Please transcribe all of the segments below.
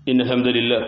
إن الحمد لله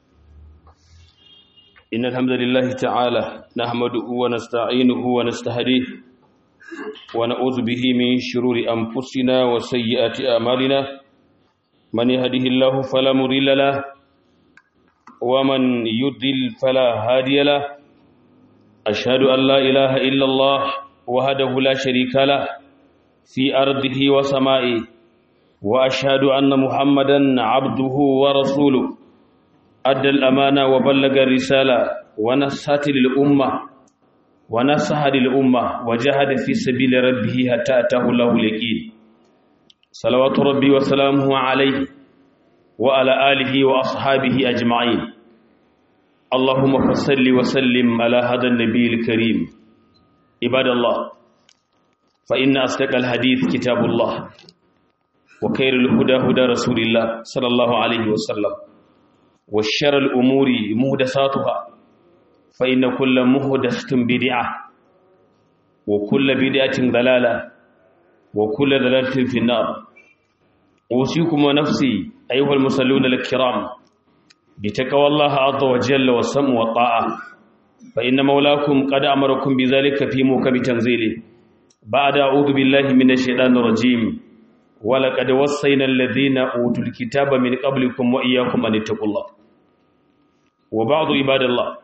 إن الحمد لله تعالى نحمده ونستعينه ونستهديه ونعوذ به من شرور أنفسنا وسيئات أعمالنا من يهده الله فلا مضل له ومن يضلل فلا هادي له أشهد أن لا إله إلا الله وحده لا شريك له في أرضه وسمائه وأشهد أن محمدا عبده ورسوله أدى الأمانة وبلغ الرسالة ونصحت للأمة ونصح للأمة وجاهد في سبيل ربه حتى أتاه الله اليقين صلوات ربي وسلامه عليه وعلى آله وأصحابه أجمعين اللهم فصل وسلم على هذا النبي الكريم عباد الله فإن أصدق الحديث كتاب الله وخير الهدى هدى رسول الله صلى الله عليه وسلم والشر الأمور مهدساتها فإن كل مهدسة بدعة وكل بدعة ضلالة وكل ضلالة في النار أوصيكم ونفسي أيها المصلون الكرام بتقوى الله عز وجل والسمع والطاعة فإن مولاكم قد أمركم بذلك في موكب تنزيله بعد أعوذ بالله من الشيطان الرجيم ولقد وصينا الذين أوتوا الكتاب من قبلكم وإياكم أن اتقوا الله وبعض عباد الله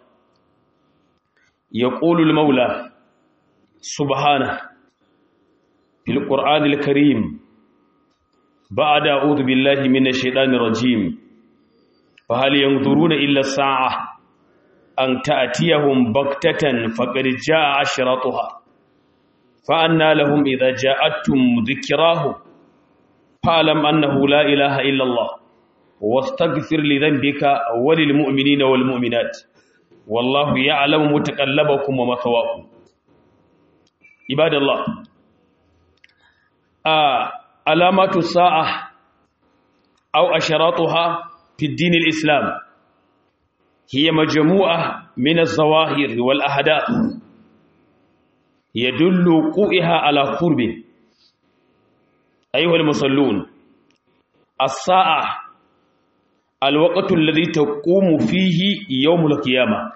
يقول المولى سبحانه في القرآن الكريم بعد أعوذ بالله من الشيطان الرجيم فهل ينظرون إلا الساعة أن تأتيهم بغتة فقد جاء أشراطها فأنا لهم إذا جاءتهم ذكراهم فاعلم أنه لا إله إلا الله واستغفر لذنبك وللمؤمنين والمؤمنات والله يعلم متقلبكم ومثواكم عباد الله آه علامات الساعة أو أشراطها في الدين الإسلام هي مجموعة من الظواهر والأحداث يدل وقوعها على قرب أيها المصلون الساعة الوقت الذي تقوم فيه يوم القيامة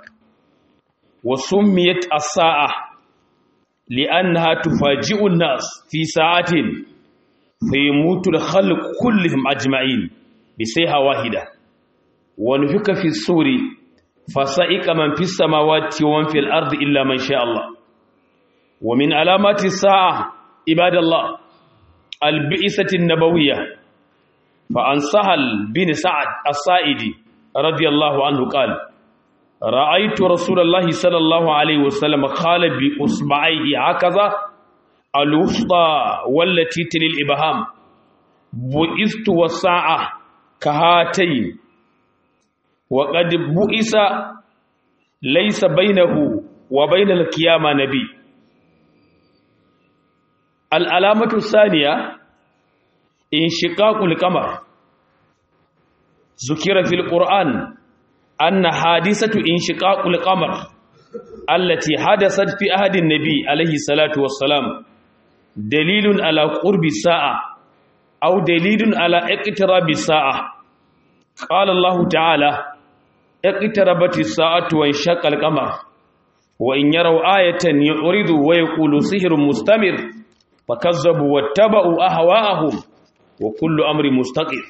وسميت الساعة لأنها تفاجئ الناس في ساعة فيموت الخلق كلهم أجمعين بسيحة واحدة ونفك في السور فسائق من في السماوات ومن في الأرض إلا من شاء الله ومن علامات الساعة عباد الله البئسة النبوية فعن سهل بن سعد الصائدي رضي الله عنه قال رأيت رسول الله صلى الله عليه وسلم قال بأصبعيه هكذا الوسطى والتي تلي الإبهام بئست والساعة كهاتين وقد بئس ليس بينه وبين القيامة نبي العلامة الثانية انشقاق القمر ذكر في القرآن أن حادثة انشقاق القمر التي حدثت في عهد النبي عليه الصلاة والسلام دليل على قرب الساعة أو دليل على اقتراب الساعة قال الله تعالى اقتربت الساعة وانشق القمر وإن يروا آية يعرضوا ويقولوا سحر مستمر فكذبوا واتبعوا أهواءهم وكل أمر مستقر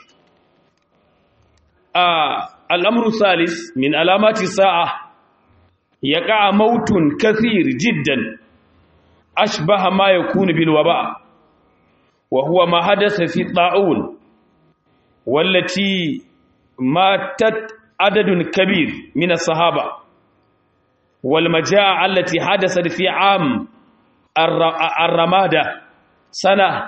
آه الأمر الثالث من علامات الساعة يقع موت كثير جدا أشبه ما يكون بالوباء وهو ما حدث في الطاعون والتي ماتت عدد كبير من الصحابة والمجاعة التي حدثت في عام الرمادة سنة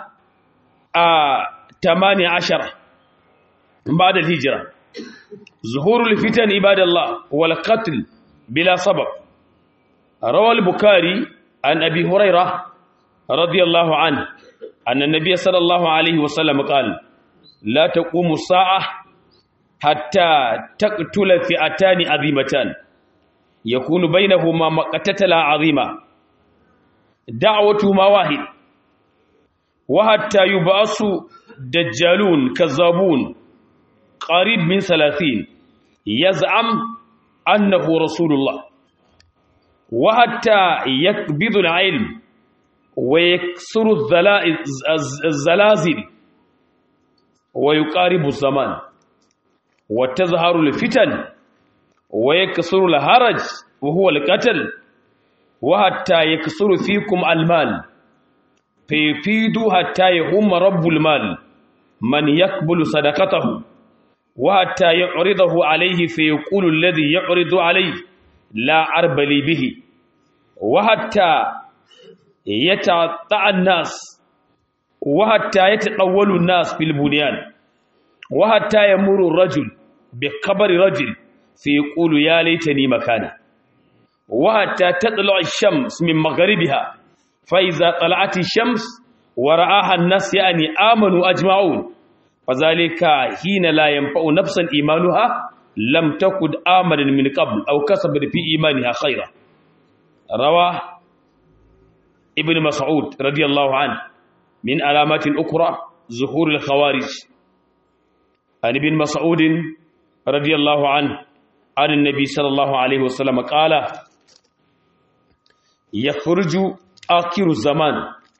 ثمانية عشر بعد الهجرة ظهور الفتن عباد الله والقتل بلا سبب روى البكاري عن أبي هريرة رضي الله عنه أن النبي صلى الله عليه وسلم قال لا تقوم الساعة حتى تقتل فئتان عظيمتان يكون بينهما مقتتلا عظيمة دعوتهما واحد وحتى يبعث دجالون كذابون قريب من ثلاثين يزعم أنه رسول الله وحتى يكبض العلم ويكسر الزلازل ويقارب الزمان وتظهر الفتن ويكسر الهرج وهو القتل وحتى يكسر فيكم المال فيفيد حتى يهم رب المال من يقبل صدقته وحتى يعرضه عليه فيقول الذي يعرض عليه لا عرب لي به وحتى يتعطع الناس وحتى يتطول الناس في البنيان وحتى يمر الرجل بقبر رجل فيقول يا ليتني مكانه وحتى تطلع الشمس من مغربها فإذا طلعت الشمس ورآها الناس يعني آمنوا أجمعون فذلك حين لا ينفع نفسا إيمانها لم تكن آمنا من قبل أو كسبت في إيمانها خيرا رواه ابن مسعود رضي الله عنه من علامات أخرى ظهور الخوارج عن ابن مسعود رضي الله عنه عن النبي صلى الله عليه وسلم قال يخرج آخر الزمان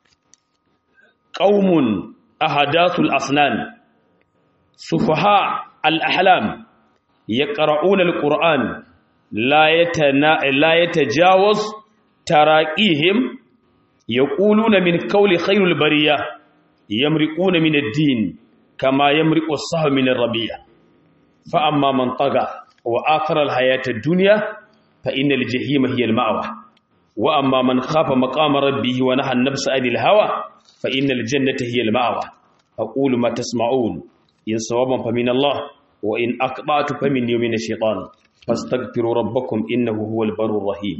قوم أحداث الأسنان سفهاء الأحلام يقرؤون القرآن لا يتنا لا يتجاوز تراقيهم يقولون من قول خير البرية يمرقون من الدين كما يمرق الصهر من الربيع فأما من طغى وآخر الحياة الدنيا فإن الجحيم هي المأوى وأما من خاف مقام ربه ونهى النفس عن الهوى فإن الجنة هي المأوى أقول ما تسمعون إن صوابا فمن الله وإن أقطعت فمن يوم الشيطان فاستغفروا ربكم إنه هو البر الرحيم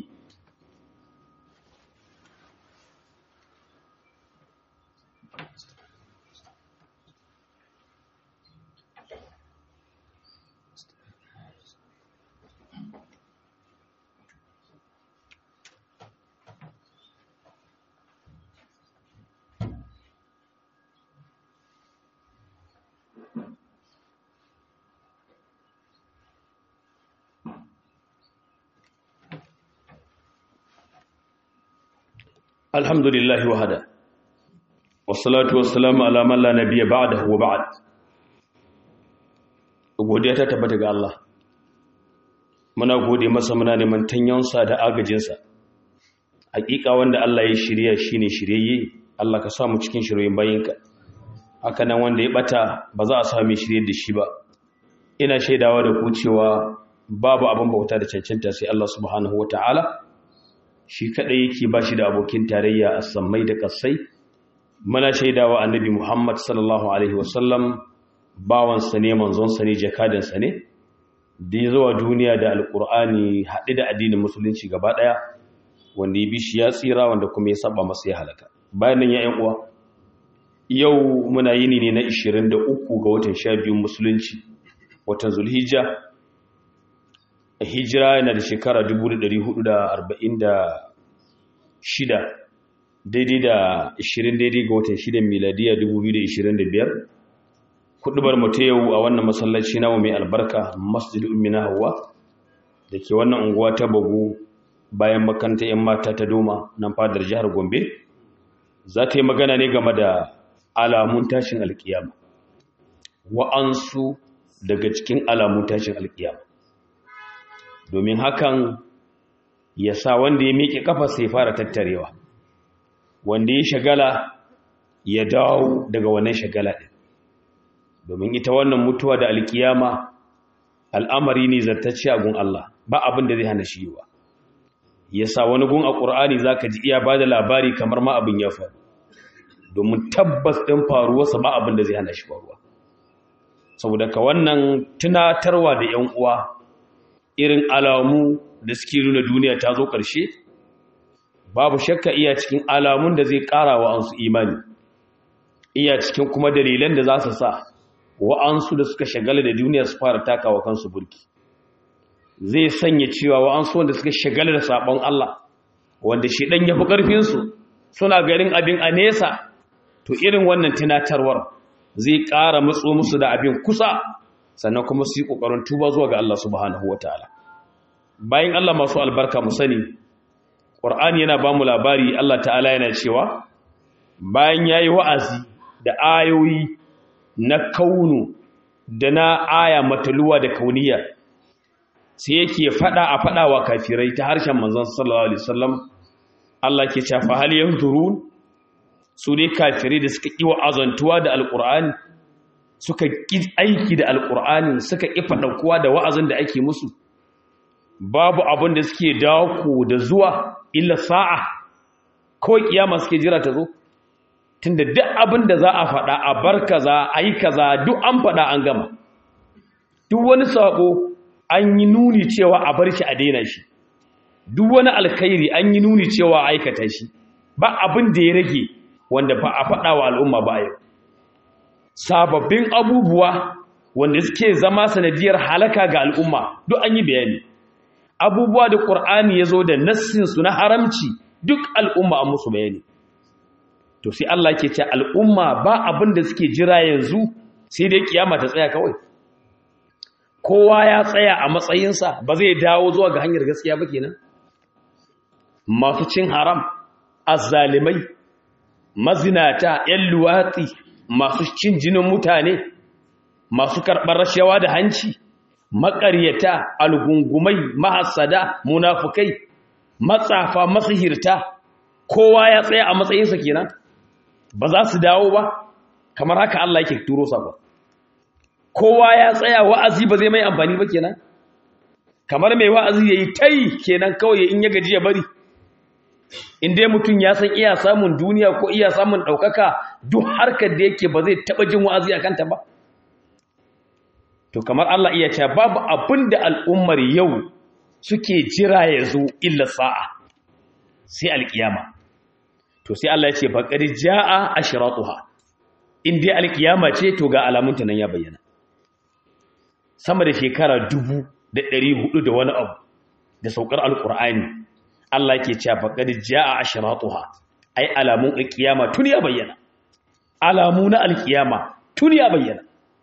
alhamdulillah wahada wassalatu wassalamu ala man la nabiyya ba'dahu wa ba'd godiya ta tabbata ga Allah muna gode masa muna neman tanyansa da agajinsa hakika wanda Allah ya shirya shine shiryayye Allah ka samu cikin shiryoyin bayinka haka nan wanda ya bata ba za a sami shirye da shi ba ina shaidawa da ku cewa babu abin bauta da cancanta sai Allah subhanahu wataala shi kadai yake ba shi da abokin tarayya a sammai da kasai muna shaidawa annabi Muhammad sallallahu alaihi wasallam bawansa ne manzonsa ne jakadansa ne da ya zuwa duniya da alkur'ani haɗe da addinin musulunci gaba ɗaya wanda ya bi shi ya tsira wanda kuma ya saba masa ya halaka bayan nan ya ƴan uwa yau muna yini ne na 23 ga watan 12 musulunci watan zulhijja hijira yana da shekara 1446 daidai da 20 daidai ga watan 6 miladiya 2025 kudubar mu ta yau a wannan masallaci nawa mai albarka masjid ummina hawa da ke wannan unguwa ta bagu bayan makaranta 'yan mata ta doma nan fadar jihar gombe za ta yi magana ne game da alamun tashin alkiyama wa'ansu daga cikin alamun tashin alkiyama domin hakan ya sa wanda ya miƙe kafa sai fara tattarewa wanda ya shagala ya dawo daga wannan shagala ɗin domin ita wannan mutuwa da alkiyama al'amari ne zartacce a gun Allah ba abin da zai hana shi yiwa ya sa wani gun a ƙur'ani za ka ji iya ba da labari kamar ma abin ya faru domin tabbas ɗin faruwarsa ba abin da zai hana shi faruwa saboda ka wannan tunatarwa da ‘yan uwa irin alamu da suke nuna duniya ta zo ƙarshe babu shakka iya cikin alamun da zai ƙara wa ansu imani iya cikin kuma dalilan da za su sa wa'ansu da suka shagala da duniya su fara takawa kansu burki zai sanya cewa wa'ansu wanda suka shagala da sabon Allah wanda shi dan yafi karfinsu suna garin abin a nesa to irin wannan tunatarwar zai ƙara matso musu da abin kusa sannan kuma su yi ƙoƙarin tuba zuwa ga Allah subhanahu wataala bayan Allah masu albarka mu sani Qur'ani yana ba mu labari Allah ta'ala yana cewa bayan yayi wa'azi da ayoyi na kaunu da na aya mataluwa da kauniya sai yake fada a fada wa kafirai ta harshen manzon sallallahu alaihi wasallam Allah ke cewa hal yanzurun su ne kafirai da suka kiwa azantuwa da alqur'ani suka ki aiki da alqur'ani suka ki fadakuwa da wa'azin da ake musu babu abin da suke dawo da zuwa illa sa'a ko kiyama suke jira ta zo tunda duk abin da za a faɗa a bar kaza a yi kaza duk an faɗa an gama duk wani saƙo an yi nuni cewa a bar shi a daina shi duk wani alkhairi an yi nuni cewa a aikata shi ba abin da ya rage wanda ba a faɗa wa al'umma ba yau sababbin abubuwa wanda suke zama sanadiyar halaka ga al'umma duk an yi bayani abubuwa da ƙur'ani ya zo da nassinsu na haramci duk al'umma an musu bayani to sai Allah ke ce al'umma ba abin da suke jira yanzu sai dai kiyama ta tsaya kawai kowa ya tsaya a matsayinsa ba zai dawo zuwa ga hanyar gaskiya ba kenan masu cin haram azzalimai mazinata yan luwatsi masu cin jinin mutane masu karɓar rashawa da hanci maƙaryata algungumai mahassada munafukai matsafa masihirta kowa ya tsaya a matsayinsa kenan ba za su dawo ba kamar haka Allah yake turo sako kowa ya tsaya wa'azi ba zai mai amfani ba kenan kamar mai wa'azi yayi tai kenan kawai in ya gaji ya bari in dai mutum ya san iya samun duniya ko iya samun ɗaukaka duk harkar da yake ba zai taɓa jin wa'azi a kanta ba to kamar Allah iya cewa babu abin da al'ummar yau suke jira ya zo illa sa'a sai alƙiyama to sai Allah ya ce baƙar ja'a ashratuha in dai alƙiyama ce to ga alamunta nan ya bayyana sama da shekara dubu da ɗari hudu da wani abu da saukar alƙur'ani Allah ke cewa baƙar ja'a ashratuha ai alamun alƙiyama tun ya bayyana alamu na alƙiyama tun ya bayyana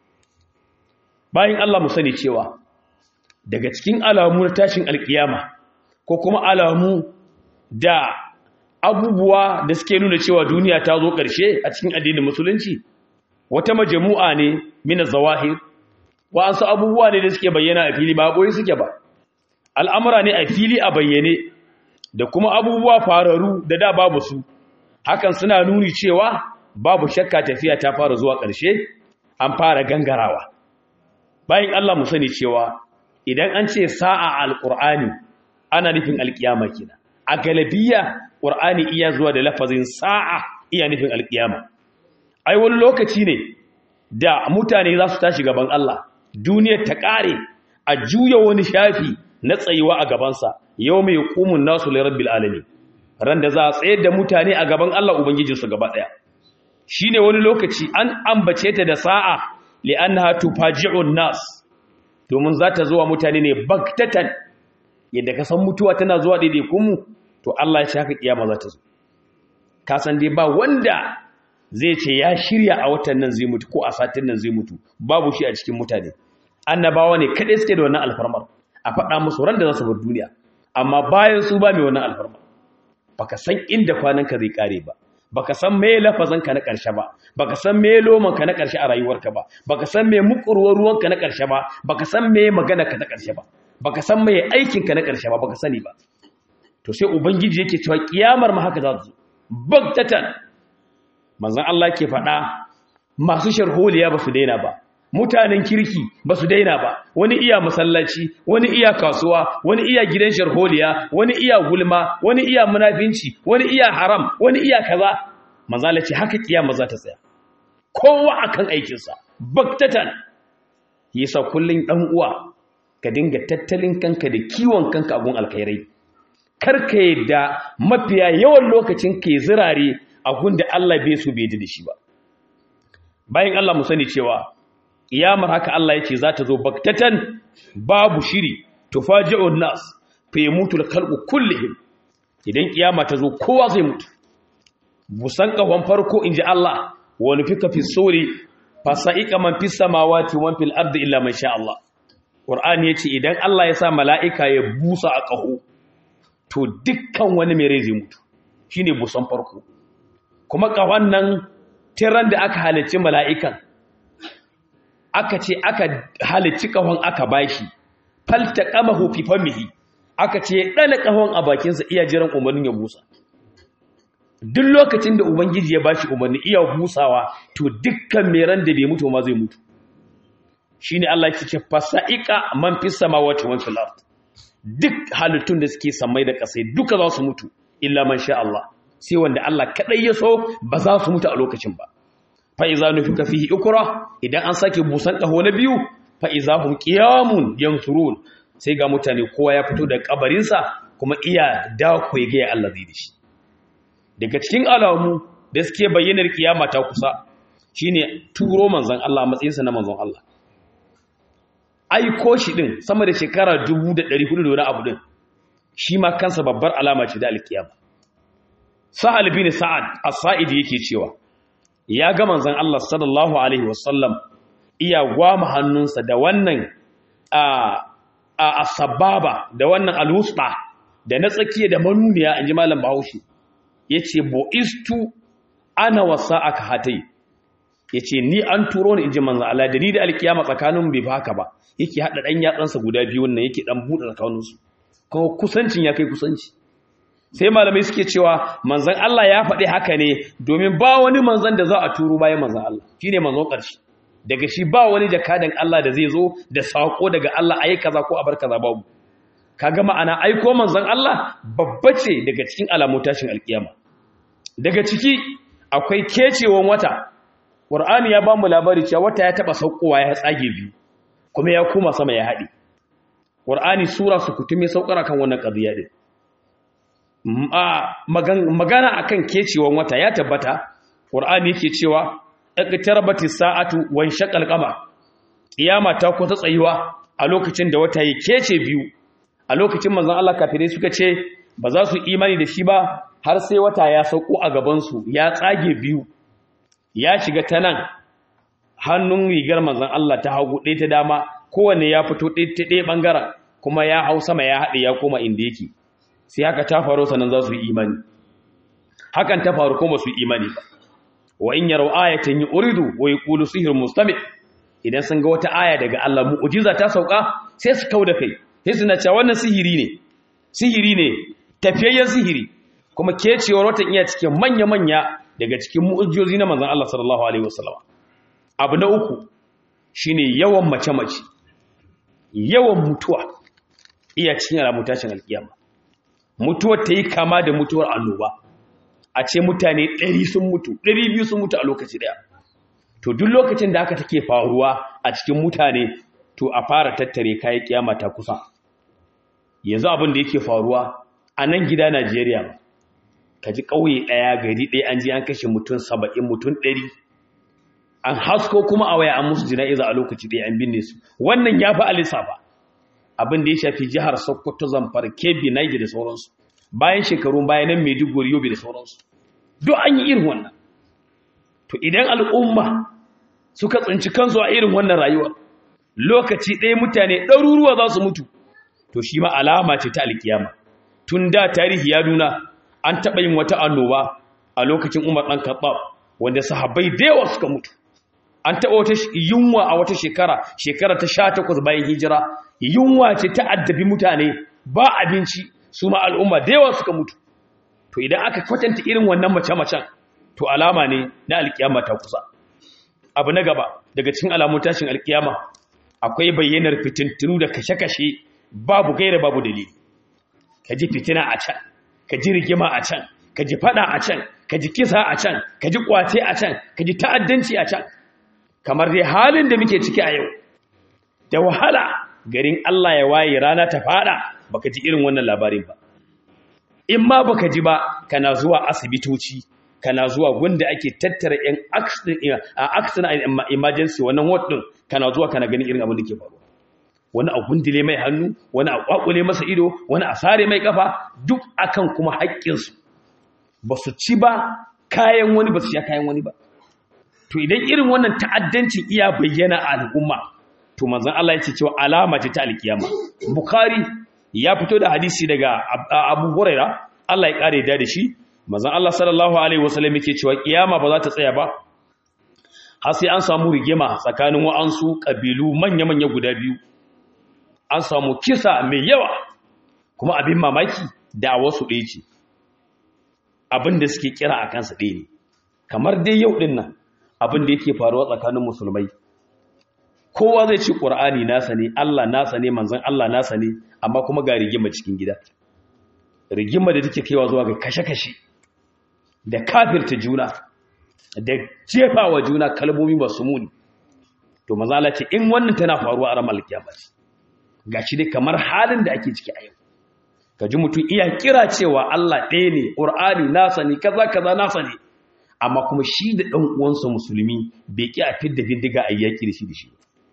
bayan Allah mu sani cewa daga cikin alamu na tashin alƙiyama ko kuma alamu da abubuwa da suke nuna cewa duniya ta zo ƙarshe a cikin addinin musulunci wata majamu'a ne mina zawahir wa'ansu abubuwa ne da suke bayyana a fili ba boye suke ba al'amura ne a fili a bayyane da kuma abubuwa fararu da da babu su hakan suna nuni cewa babu shakka tafiya ta fara zuwa ƙarshe an fara gangarawa bayan Allah mu sani cewa idan an ce sa'a alƙur'ani ana nufin alƙiyama kenan a galabiya ƙur'ani iya zuwa da lafazin sa'a iya nufin alƙiyama ai wani lokaci ne da mutane za su tashi gaban Allah duniyar ta ƙare a juya wani shafi na tsayuwa a gabansa yau mai ƙumun nasu lirabbil alami ran da za a tsayar da mutane a gaban Allah ubangijinsu gaba ɗaya shi ne wani lokaci an ambace ta da sa'a li'annaha tufaji'un nas domin za ta zuwa mutane ne baktatan yadda ka san mutuwa tana zuwa daidai kunmu to Allah ya ce haka kiyama za ta zo ka san dai ba wanda zai ce ya shirya a watan nan zai mutu ko a satin nan zai mutu babu shi a cikin mutane annabawa ne kadai suke da wannan alfarmar a faɗa musu ran da za su bar duniya amma bayan su ba mai wannan alfarmar baka san inda kwananka zai kare ba baka san me lafazanka na ƙarshe ba baka san me lomanka na ƙarshe a rayuwarka ba baka san me mukurwar ruwanka na ƙarshe ba baka san me maganarka na ƙarshe ba baka san me aikinka na ƙarshe ba baka sani ba to sai ubangiji yake cewa kiyamar ma haka za ta zo bagtatan manzon Allah ke faɗa masu sharholiya ba su daina ba mutanen kirki ba su daina ba wani iya masallaci wani iya kasuwa wani iya gidan sharholiya wani iya gulma wani iya munafinci wani iya haram wani iya kaza manzala ce haka kiyama za ta tsaya kowa akan aikinsa baktatan yasa kullun dan uwa ka dinga tattalin kanka da kiwon kanka abun alkhairai karka yadda mafiya yawan lokacin ke zirare a gunda Allah bai so bai da shi ba bayan Allah mu sani cewa kiyamar haka Allah yake za ta zo baktatan babu shiri tufaji'un nas fa yamutu al-khalqu kullihim idan kiyama ta zo kowa zai mutu busan kahon farko inji Allah wa nufika fi suri fasa'ika man fis samawati wa fil ardi illa man sha Allah Qur'ani yace idan Allah ya sa mala'ika ya busa a kaho to dukkan wani mai rai zai mutu shine busan farko kuma kahon nan tiran da aka halicci mala'ikan aka ce aka halicci kahon aka bashi falta qamahu fi famihi aka ce dana kahon a bakinsa iya jiran umarnin ya busa duk lokacin da ubangiji ya bashi umarni iya busawa to dukkan meran da bai mutu ma zai mutu shine Allah ya ce fasaiqa man fis samawati wa fil ard duk halittun da suke samai da kasai duka za su mutu illa man sha Allah sai wanda Allah kadai ya so ba za su mutu a lokacin ba fa iza nufika fihi ukra idan an sake busan kaho na biyu fa iza hum qiyamun yansurun sai ga mutane kowa ya fito da kabarinsa kuma iya da ku ga Allah zai dishi daga cikin alamu da suke bayyanar kiyama ta kusa shine turo manzon Allah matsayinsa na manzon Allah aiko shi din sama da shekara 1400 da wani abu din shi ma kansa babbar alama ce da alkiyama sa'al bin sa'ad as-sa'idi yake cewa ya ga manzon Allah sallallahu alaihi wasallam iya gwama hannunsa da wannan a a sababa da wannan al-wusta da na tsakiya da manuniya inji malam Bahaushe yace boistu ana wasa'aka hatai yace ni an turo ni inji manzon Allah da ni da alkiyama tsakanin bai haka ba yake hada dan yatsansa guda biyu wannan yake dan bude tsakaninsu kuma kusancin ya kai kusanci sai malamai suke cewa manzan Allah ya faɗi haka ne domin ba wani manzan da za a turo bayan manzan Allah shi ne manzon ƙarshe daga shi ba wani jakadan Allah da zai zo da saƙo daga Allah a yi kaza ko a bar kaza babu kaga ma'ana aiko manzan Allah babba ce daga cikin alamun tashin alkiyama daga ciki akwai kecewan wata Qur'ani ya ba mu labari cewa wata ya taɓa saukowa ya tsage biyu kuma ya koma sama ya haɗe Qur'ani sura su kutume saukara kan wannan qadiya din magana akan kecewan wata ya tabbata Qur'ani yake cewa iqtarabati sa'atu wan shaqal qamar kiyama ta kusa tsayuwa a lokacin da wata ya kece biyu a lokacin manzon Allah kafirai suka ce ba za su imani da shi ba har sai wata ya sauko a gaban su ya tsage biyu ya shiga ta nan hannun rigar manzon Allah ta hagu ɗaya ta dama kowanne ya fito ɗaya ɓangaren kuma ya hau sama ya haɗe ya koma inda yake sai haka ta faru sannan za su yi imani hakan ta faru kuma su yi imani ba wa in yarau ayatan yuridu wa yaqulu sihrun mustamid idan sun ga wata aya daga Allah mu'jiza ta sauka sai su kauda kai sai suna cewa wannan sihiri ne sihiri ne tafiyayyen sihiri kuma kecewar watan iya cikin manya manya daga cikin mu'jizozi na manzon Allah sallallahu alaihi wasallam abu na uku shine yawan mace mace yawan mutuwa iya cikin alamun tashin alkiyama mutuwar ta yi kama da mutuwar annoba a ce mutane 100 sun mutu 200 sun mutu a lokaci daya to duk lokacin da haka take faruwa a cikin mutane to a fara tattare kayan kiyama ta kusa yanzu abin da yake faruwa a nan gida Najeriya ba ka ji ƙauye ɗaya gari ɗaya an ji an kashe mutum saba'in mutum ɗari an hasko kuma a waya an musu jina'iza a lokaci ɗaya an binne su wannan ya fi alisa ba abin da ya shafi jihar sokoto zamfara kebbi naija da sauransu bayan shekarun bayan nan maiduguri yobe da sauransu duk an yi irin wannan to idan al'umma suka tsinci kansu a irin wannan rayuwa lokaci ɗaya mutane ɗaruruwa za su mutu to shi ma alama ce ta alkiyama tun da tarihi ya nuna an taɓa yin wata annoba a lokacin umar ɗan kaɓa wanda sahabbai da yawa suka mutu an taɓa wata yunwa a wata shekara shekara ta sha takwas bayan hijira yunwa ce ta addabi mutane ba abinci su ma al'umma da yawa suka mutu to idan aka kwatanta irin wannan mace-macen to alama ne na alkiyama ta kusa abu na gaba daga cikin alamun tashin alkiyama akwai bayyanar fitintunu da kashe-kashe babu gaira babu dalili ka ji fitina a can ka ji rigima a can ka ji fada a can ka ji kisa a can ka ji kwace a can ka ji ta'addanci a can kamar dai halin da muke ciki a yau da wahala garin Allah ya waye rana ta fada baka ji irin wannan labarin ba in ma baka ji ba kana zuwa asibitoci kana zuwa gunda ake tattara yan accident emergency wannan ward din kana zuwa kana ganin irin abin da ke faruwa wani a gundule mai hannu wani a kwakule masa ido wani a sare mai kafa duk akan kuma haƙƙinsu ba su ci ba kayan wani ba su sha kayan wani ba to idan irin wannan ta'addancin iya bayyana a al'umma to manzon Allah yake cewa alama ce ta alkiyama bukhari ya fito da hadisi daga abu huraira Allah ya kare da shi manzon Allah sallallahu alaihi wasallam yake cewa kiyama ba za ta tsaya ba har sai an samu rigima tsakanin wa'ansu kabilu manya-manya guda biyu an samu kisa mai yawa kuma abin mamaki da wasu ɗaya ce abin da suke kira a kansa ɗaya ne kamar dai yau ɗin nan abin da yake faruwa tsakanin musulmai kowa zai ci ƙur'ani nasa ne Allah nasa ne manzan Allah nasa ne amma kuma ga rigima cikin gida rigima da take kaiwa zuwa ga kashe-kashe da kafirta juna da jefa wa juna kalmomi masu muni to mazala ce in wannan tana faruwa a ranar kiyama ce gashi dai kamar halin da ake ciki a yau ka ji mutum iya kira cewa Allah ɗaya ne ƙur'ani nasa ne kaza kaza nasa ne amma kuma shi da ɗan uwansa musulmi bai ƙi a fidda bindiga a yaƙi da shi da shi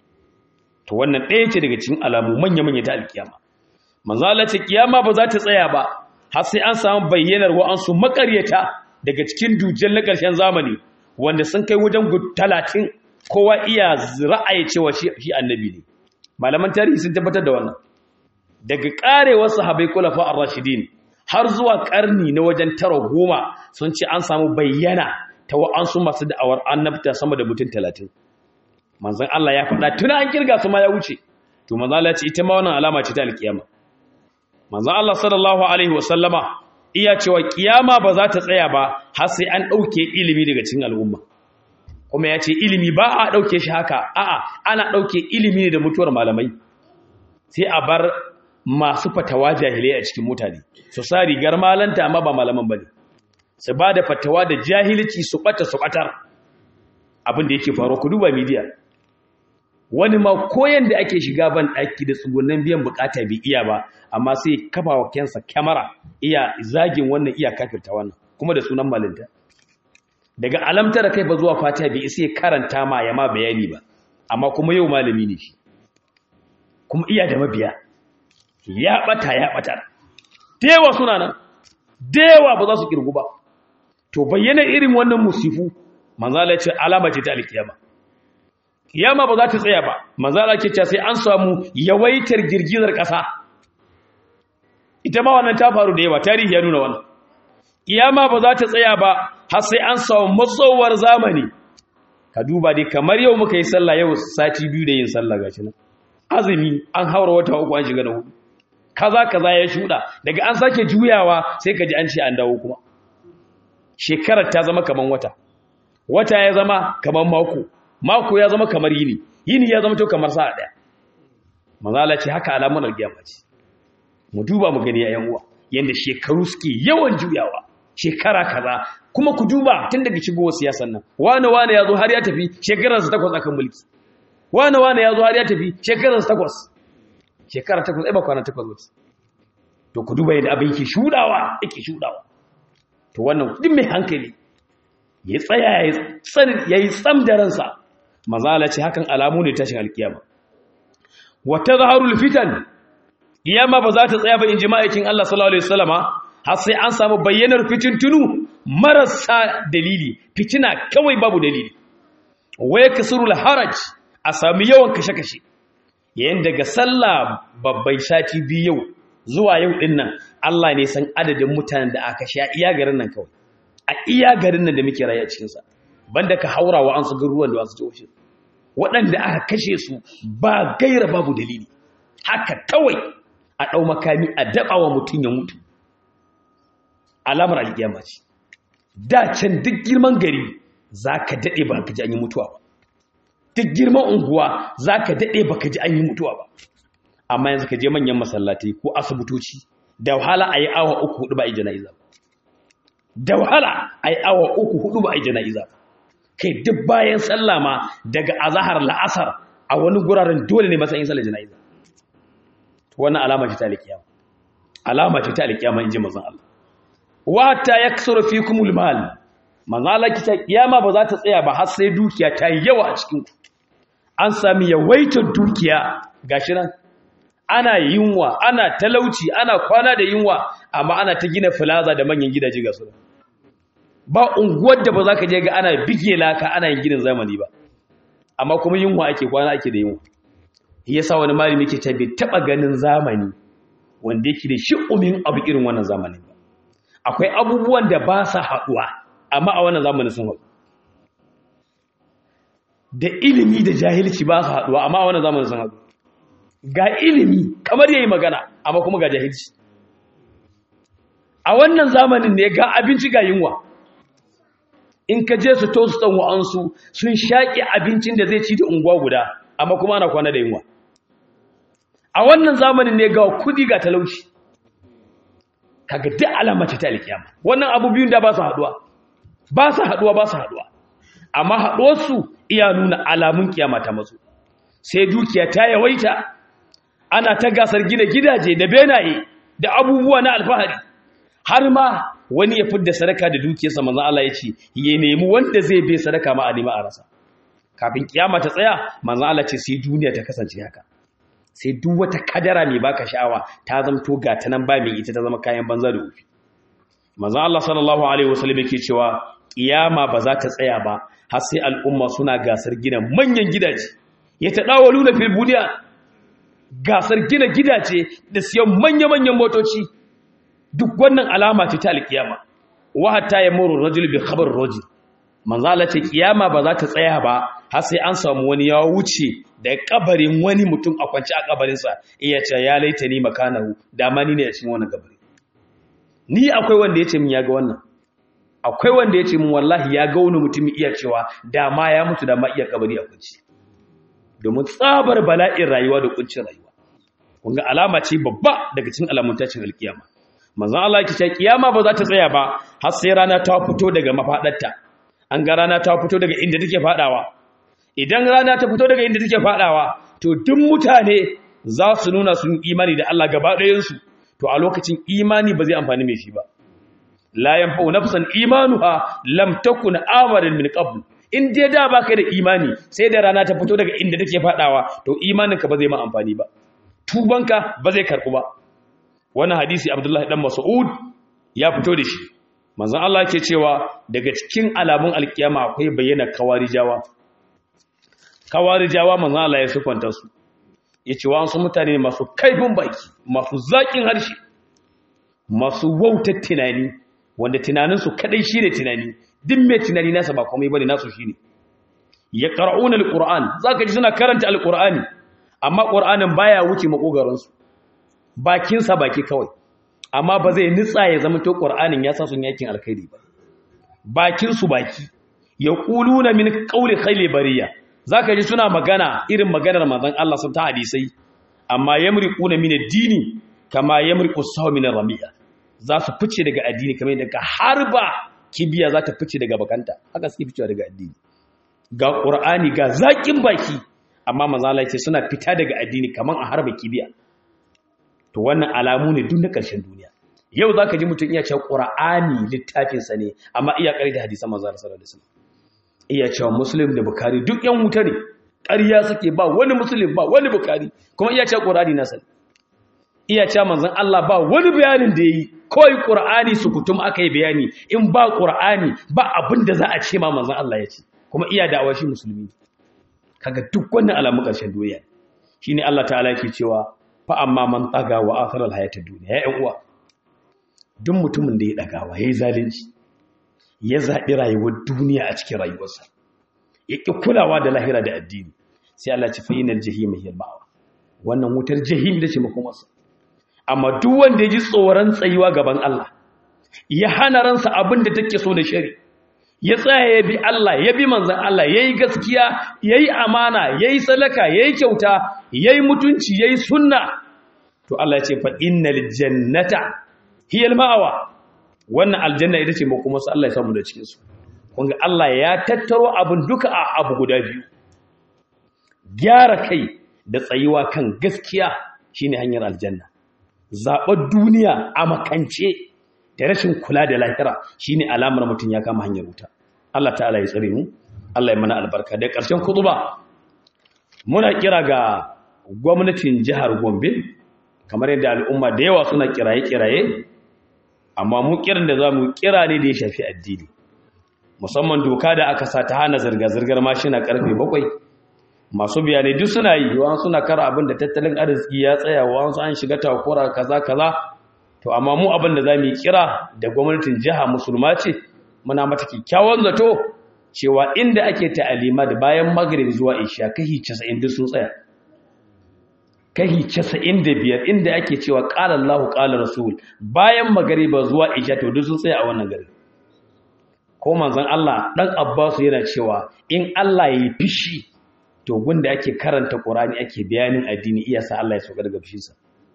to wannan ɗaya ce daga cikin alamu manya manya ta alkiyama manzo Allah ce kiyama ba za ta tsaya ba har sai an samu bayyanar wa'ansu makaryata daga cikin dujjal na ƙarshen zamani wanda sun kai wajen talatin kowa iya ra'ayi cewa shi annabi ne malaman tarihi sun tabbatar da wannan daga karewar sahabai kulafa ar-rashidin har zuwa karni na wajen tara goma sun ce an samu bayyana ta wa'ansu masu da'awar annabta sama da mutum talatin manzon Allah ya faɗa tuna an kirga su ma ya wuce to manzon Allah ya ce ita ma wannan alama ce ta alkiyama manzon Allah sallallahu alaihi wasallama iya cewa kiyama ba za ta tsaya ba har sai an ɗauke ilimi daga cikin al'umma kuma ya ce ilimi ba a ɗauke shi haka a'a ana ɗauke ilimi ne da mutuwar malamai sai a bar masu fatawa jahilai a cikin mutane su sa rigar malanta amma ba malaman ba ne su ba da fatawa da jahilci su ɓata su ɓatar abin da yake faruwa ku duba midiya wani ma koyan da ake shiga ban ɗaki da tsugunan biyan bukata bai iya ba amma sai kafa wa kensa kyamara iya zagin wannan iya kafirta wannan kuma da sunan malinta daga alamtar kai ba zuwa fata bai isa ya karanta ma ya ma bayani ba amma kuma yau malami ne shi kuma iya da mabiya ya bata ya bata dewa suna nan dewa ba za su kirgu ba to bayyana irin wannan musifu manzala ce alama ce ta alkiyama kiyama ba za ta tsaya ba manzala ke ce sai an samu yawaitar girgizar ƙasa ita ma wannan ta faru da yawa tarihi ya nuna wannan kiyama ba za ta tsaya ba har sai an samu matsowar zamani ka duba dai kamar yau muka yi sallah yau sati biyu da yin sallah gashi nan azumi an haura wata uku an shiga na hudu kaza kaza ya shuda daga an sake juyawa sai ka ji an ce an dawo kuma shekarar ta zama kaman wata wata ya zama kaman mako mako ya zama kamar yini yini ya zama to kamar sa'a daya manzala ce haka alamun alkiyama ce mu duba mu gani yayan uwa yanda shekaru suke yawan juyawa shekara kaza kuma ku duba tun daga shigowar siyasan nan wane wane ya zo har ya tafi shekararsa takwas akan mulki wane wane ya zo har ya tafi shekararsa takwas shekara takwas ai ba kwana takwas ba to ku duba yadda abin ke shudawa yake shudawa to wannan duk mai hankali ya tsaya ya yi tsam da ransa mazala ce hakan alamu ne tashin alkiyama wata zaharul fitan kiyama ba za ta tsaya ba in ji ma'aikin Allah sallallahu alaihi wasallama har sai an samu bayyanar fitintunu marasa dalili fitina kawai babu dalili waya kasurul haraj a sami yawan kashe-kashe yayin daga sallah babbai sati biyu yau zuwa yau din nan Allah ne san adadin mutanen da aka sha iya garin nan kawai a iya garin nan da muke rayu a cikin sa banda ka haura wa an su garuwan da wasu jihohi waɗanda aka kashe su ba gaira babu dalili haka kawai a ɗau makami a daɓa wa mutum ya mutu alamar alƙiyama ce da can duk girman gari za ka daɗe ba ka ji an yi mutuwa ba duk girman unguwa za ka daɗe ba ka ji an yi mutuwa ba amma yanzu ka je manyan masallatai ko asibitoci da wahala a yi awa uku hudu ba a yi jana'iza da wahala a yi awa uku hudu ba a yi jana'iza kai duk bayan sallah ma daga azahar la'asar a wani guraren dole ne matsayin sallar jana'iza wannan alama ce ta alƙiyama alama ce ta alƙiyama in ji mazan Allah wata ya kasar fi kumul mal manzala kita kiyama ba za ta tsaya ba har sai dukiya ta yi yawa a cikin ku an sami yawaitar dukiya gashi nan ana yunwa ana talauci ana kwana da yunwa amma ana ta gina filaza da manyan gidaje ga su ba unguwar da ba za ka je ga ana bige laka ana yin ginin zamani ba amma kuma yunwa ake kwana ake da yunwa yasa wani malami ke ta bai taba ganin zamani wanda yake da shi'umin abu irin wannan zamanin ba akwai abubuwan da ba sa haɗuwa amma a wannan zamanin sun haɗu da ilimi da jahilci ba su haɗuwa amma a wannan zamanin sun haɗu ga ilimi kamar yayi magana amma kuma ga jahilci a wannan zamanin ne ga abinci ga yunwa in ka je su to su ɗan wa'ansu sun shaƙi abincin da zai ci da unguwa guda amma kuma ana kwana da yunwa a wannan zamanin ne ga kudi ga talauci kaga duk alama ce ta alkiyama wannan abu biyun da ba su haduwa ba su haduwa ba su haduwa amma haduwar su iya nuna alamun kiyama ta mazo sai dukiya ta yawaita ana ta gasar gina gidaje da benaye da abubuwa na alfahari har ma wani ya fidda sadaka da dukiyarsa manzon Allah ya ce ya nemi wanda zai bai sadaka ma a nemi a rasa kafin kiyama ta tsaya manzon Allah ce sai duniya ta kasance haka sai duk wata kadara mai baka sha'awa ta zamto ga ta nan ba mai ita ta zama kayan banza da wufi manzon Allah sallallahu alaihi wasallam yake cewa kiyama ba za ta tsaya ba har sai al'umma suna gasar gina manyan gidaje ya ta dawalu na fil buniya gasar gina gidaje da siyan manya-manyan motoci duk wannan alama ce ta alkiyama wa hatta yamuru rajul bi khabar rajul manzo Allah ce kiyama ba za ta tsaya ba har sai an samu wani ya wuce da kabarin wani mutum a kwance a kabarinsa iya ce ya laita ni makanahu dama ni ne a cikin wannan kabari ni akwai wanda ya ce min ya ga wannan akwai wanda ya ce min wallahi ya ga wani mutum iya cewa dama ya mutu dama iya kabari a kunci domin tsabar bala'in rayuwa da kuncin rayuwa kun ga alama ce babba daga cikin alamun tashin alkiyama manzon Allah yake cewa kiyama ba za ta tsaya ba har sai rana ta fito daga mafadarta an ga rana ta fito daga inda take fadawa idan rana ta fito daga inda take fadawa to duk mutane za su nuna sun imani da Allah gaba ɗayansu to a lokacin imani ba zai amfani mai shi ba la yanfa'u nafsan imanuha lam takun amaran min qabl in dai da baka da imani sai da rana ta fito daga inda take fadawa to imaninka ba zai ma amfani ba tubanka ba zai karbu ba wannan hadisi Abdullahi dan Mas'ud ya fito da shi manzon Allah ke cewa daga cikin alamun alkiyama akwai bayyana kawarijawa kawarijawa manzon Allah ya sufanta su yace wa su mutane masu kaifin baki masu zakin harshe masu wautar tunani wanda tunaninsu kadai shine tunani duk mai tunani nasa ba komai bane nasu shine ya qara'una alquran zaka ji suna karanta alqurani amma qur'anin baya wuce makogaran su bakin sa baki kawai amma ba zai nitsa ya zama to qur'anin ya sa sun yakin alkhairi ba bakin su baki yaquluna min qawli khayli bariya zaka ji suna magana irin maganar manzon Allah sun ta hadisai amma yamriquna min ad-dini kama yamriqu sahu min ar-ramiya za su fice daga addini kamar yadda harba kibiya za ta fice daga bakanta haka suke ficewa daga addini ga qur'ani ga zakin baki amma manzo Allah ce suna fita daga addini kamar a harba kibiya to wannan alamu ne duk na ƙarshen duniya yau zaka ji mutum iya cewa qur'ani littafin sa ne amma iya ƙari da hadisan manzo sallallahu alaihi wasallam iya cewa muslim da bukhari duk yan wuta ne ƙarya suke ba wani muslim ba wani bukhari kuma iya cewa qur'ani na sani iya cewa manzon Allah ba wani bayanin da yayi kawai qur'ani su kutum aka yi bayani in ba qur'ani ba abin da za a ce ma manzon Allah ya ce kuma iya da'awa shi musulmi kaga duk wannan alamu ƙarshen duniya shine Allah ta'ala yake cewa fa amma man taga wa akhir al hayatid dunya ya uwa duk mutumin da ya dagawa yayi zalunci ya zabi rayuwar duniya a cikin rayuwarsa yake kulawa da lahira da addini sai Allah ya ce fa inal jahim hiya al wannan wutar jahim da ce makomarsa amma duk wanda ya ji tsoron tsayuwa gaban Allah ya hana ransa abin da take so da shari ya tsaya ya bi Allah ya bi manzan Allah ya yi gaskiya ya yi amana ya yi salaka ya yi kyauta ya yi mutunci ya yi sunna to Allah ya ce fa innal jannata hiyal ma'awa wannan aljanna ita ce kuma su Allah ya samu da cikin su kun ga Allah ya tattaro abin duka a abu guda biyu gyara kai da tsayuwa kan gaskiya shine hanyar aljanna zaɓar duniya a makance da rashin kula da lahira shine alamar mutum ya kama hanyar wuta Allah ta'ala ya tsare mu Allah ya mana albarka da ƙarshen kutuba muna kira ga gwamnatin jihar Gombe kamar yadda al'umma da yawa suna kiraye-kiraye amma mu kiran da zamu kira ne da ya shafi addini musamman doka da aka sa ta hana zirga-zirgar mashina karfe bakwai masu bayanai duk suna yi wa suna kara abin da tattalin arziki ya tsaya wa an shiga takura kaza kaza to amma mu abin da za mu yi kira da gwamnatin jiha musulma ce muna mata kyakkyawan zato cewa inda ake ta'alima da bayan magrib zuwa isha kahi 90 duk sun tsaya kahi 95 inda ake cewa qala Allahu qala rasul bayan magriba zuwa isha to duk sun tsaya a wannan gari ko manzon Allah dan Abbas yana cewa in Allah yayi fishi to gunda ake karanta Qur'ani ake bayanin addini iya sa Allah ya soka daga fishinsa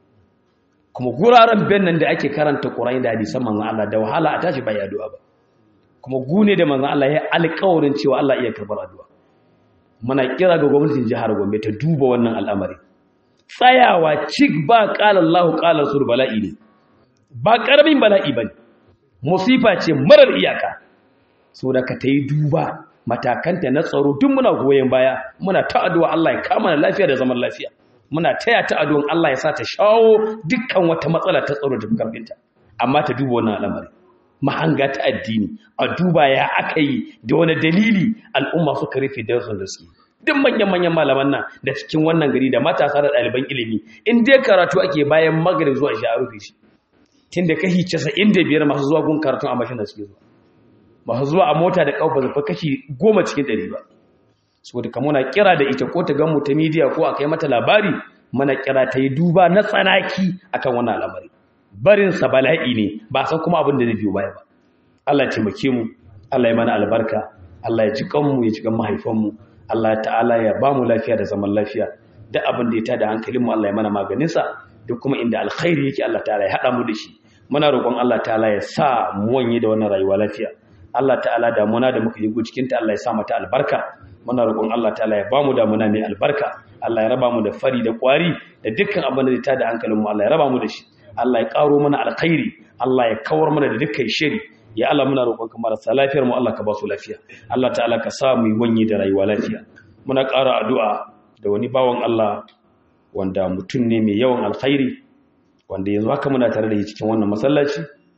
kuma guraren bennan da ake karanta Qur'ani da hadisan manzon Allah da wahala a tashi bai addu'a ba kuma gune da manzon Allah ya alƙawarin cewa Allah iya karbar addu'a muna kira ga gwamnatin jihar Gombe ta duba wannan al'amari tsayawa cik ba qala Allahu qala rasul bala'i ne ba karamin bala'i bane musifa ce marar iyaka saboda ka tayi duba matakanta na tsaro duk muna goyen baya muna ta addu'a Allah ya kama na lafiya da zaman lafiya muna taya ta addu'an Allah ya sa ta shawo dukkan wata matsala ta tsaro da karfinta amma ta duba wannan al'amari mahanga ta addini a duba ya aka yi da wani dalili al'umma suka rufe darsun da suke duk manyan manyan malaman nan da cikin wannan gari da matasa da ɗaliban ilimi in dai karatu ake bayan magrib zuwa shi a rufe shi tun da kashi 95 masu zuwa gun karatun a mashin da suke zuwa masu zuwa a mota da ƙaufa zafa kashi goma cikin ɗari ba so da kamuna kira da ita ko ta gan mu ta midiya ko a kai mata labari mana kira ta yi duba na tsanaki akan wannan al'amari barinsa bala'i ne ba san kuma abin da zai biyo baya ba Allah ya taimake mu Allah ya mana albarka Allah ya ji kanmu ya ji kan mahaifanmu Allah ta'ala ya ba mu lafiya da zaman lafiya duk abin da ya tada hankalinmu Allah ya mana maganinsa duk kuma inda alkhairi yake Allah ta'ala ya haɗa mu da shi muna roƙon Allah ta'ala ya sa mu wanye da wannan rayuwa lafiya Allah ta'ala damuna da muka yi cikin ta Allah ya sa mata albarka muna roƙon Allah ta'ala ya ba mu damuna mai albarka Allah ya raba mu da fari da kwari da dukkan abin da ya tada hankalinmu Allah ya raba mu da shi Allah ya ƙaro mana alkhairi Allah ya kawar mana da dukkan shiri ya Allah muna roƙonka marasa lafiyar mu Allah ka ba su lafiya Allah ta'ala ka sa mu wanye da rayuwa lafiya muna ƙara addu'a da wani bawan Allah wanda mutum ne mai yawan alkhairi wanda yanzu haka muna tare da shi cikin wannan masallaci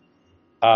a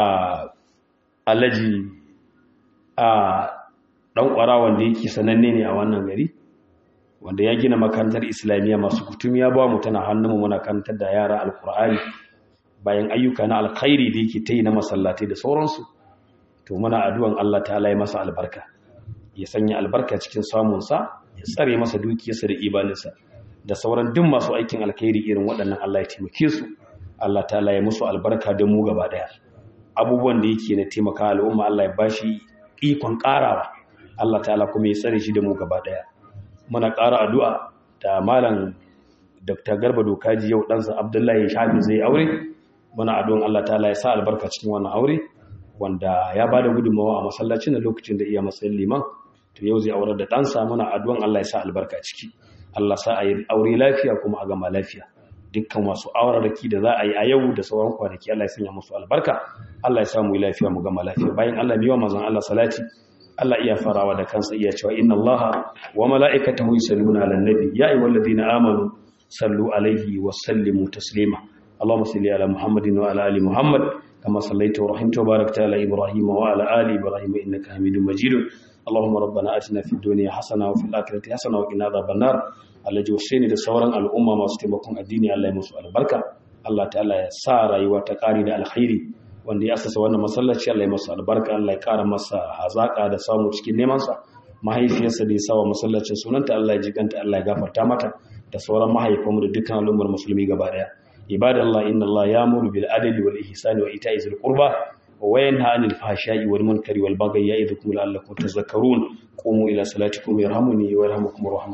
alaji a dan kwara wanda yake sananne ne a wannan gari wanda ya gina makarantar islamiyya masu kutum ya ba mu tana hannunmu muna karantar da yara alkur'ani bayan ayyuka na alkhairi da yake ta yi na masallatai da sauransu to muna addu'an Allah ta ya masa albarka ya sanya albarka cikin samunsa ya tsare masa dukiyarsa da ibaninsa da sauran duk masu aikin alkhairi irin waɗannan Allah ya taimake su Allah ta ya musu albarka da mu gaba ɗaya abubuwan da yake na taimaka al'umma Allah ya bashi ikon ƙarawa Allah ta'ala kuma ya tsare shi da mu gaba ɗaya muna ƙara addu'a da malam Dr. Garba Dokaji yau ɗansa Abdullahi Shafi zai aure muna addu'an Allah ta'ala ya sa albarka cikin wannan aure wanda ya ba da gudunmawa a masallacin da lokacin da iya matsayin liman to yau zai aurar da ɗansa muna addu'an Allah ya sa albarka ciki Allah sa a yi aure lafiya kuma a gama lafiya dukkan wasu auraraki da za a yi a yau da sauran kwanaki Allah ya sanya musu albarka Allah ya sa mu yi lafiya mu gama lafiya bayan Allah biyo manzon Allah salati Allah iya farawa da kansa iya cewa inna Allaha wa mala'ikatahu yusalluna 'alan nabi ya ayyuhalladhina amanu sallu alaihi wa sallimu taslima Allahumma salli ala Muhammadin wa ala ali Muhammad kama sallaita wa rahimta wa barakta ala Ibrahim wa ala ali Ibrahim innaka Hamidum Majid Allahumma rabbana atina fid dunya hasana wa fil akhirati hasana wa qina adhaban nar Allah ji wasu da sauran al'umma masu taimakon addini Allah ya musu albarka Allah ta'ala ya sa rayuwa ta kari da alkhairi wanda ya asasa wannan masallaci Allah ya masa albarka Allah ya kara masa hazaka da samu cikin neman sa mahaifiyarsa da ya sawa masallacin sunanta Allah ya jiganta Allah ya gafarta mata da sauran mahaifanmu da dukkan al'ummar musulmi gaba daya ibadallah inna Allah ya'muru bil adli wal ihsani wa ita'i zil qurba wa yanha 'anil fahsha'i wal munkari wal baghi ya'idukum la'allakum tadhakkarun qumu ila salatikum yarhamuni wa yarhamukum